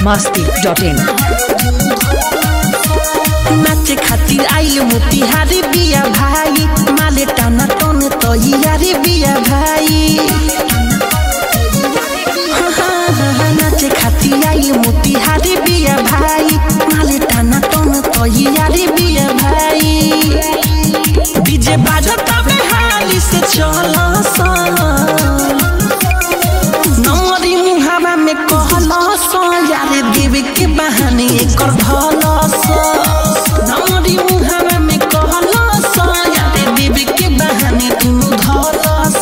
masti.in नाचे खातिर आइल मोतिहारी बिया भाई माले टाना टन तैयारी बिया भाई हाँ, हाँ, हाँ, नाचे खातिर आइल मोतिहारी बिया भाई माले टाना टन तैयारी बिया भाई डीजे बाजता हाली से चला सा नमरी मुहावा में कहलस यारे देवे के बहाने एकर धलस नमरी मुहावा में कहलस यारे देवे के बहाने दुनु धलस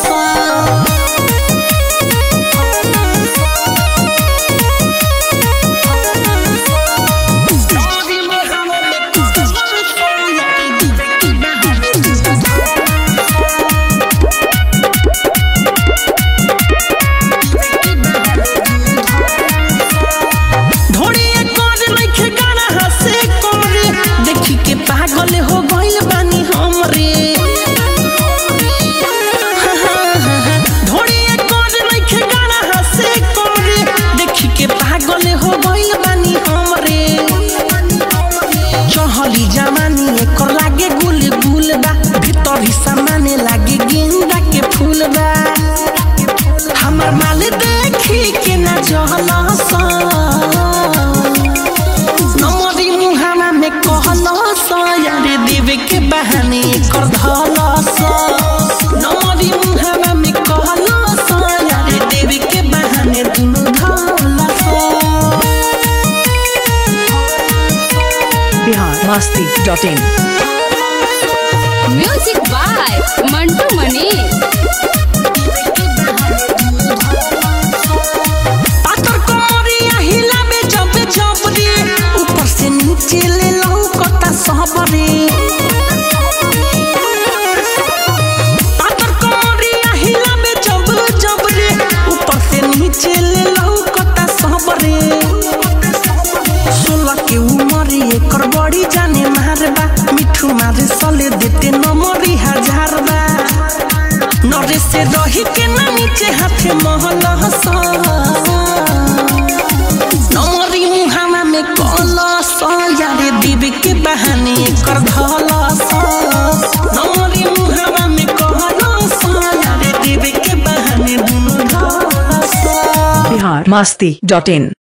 नमरी मुहावा में कहलस यारे देवे के बहाने दुनु ढोड़िए कर लइखे गाना हसे कोरे देखी के पागल हो गइल बानी हमरे ढोड़िए कर लइखे गाना हसे कोरे देखी के पागल हो गइल बानी हमरे चहली जवानी एकर लागे गुल गुल बा भीतर ही सामाने लागे गेंदा के फूल बा हमर माल देखी के ना जहलस नमरी मुहावा में कहलस यारे देवे के बहाने कर धलस नमरी मुहावा में कहलस यारे देवे के बहाने दुनु धलस Bihar masti.in music by Mantu Manish पातर कमरिया हिलाबे जब जब रे ऊपर से नीचे ले लौकता सब रे पातर कमरिया हिलाबे जब जब रे ऊपर से नीचे ले लौकता सब रे सोलह के उमर एकर बड़ी जाने मारबा मिठू मारे सले देते नमरी हजार बा नरे से रही के ना नीचे हाथे महलस नमरी मुहावा में कलस यारे देवे के बहाने कर धलस नमरी मुहावा में कहलस यारे देवे के बहाने दुनु धलस Bihar masti.in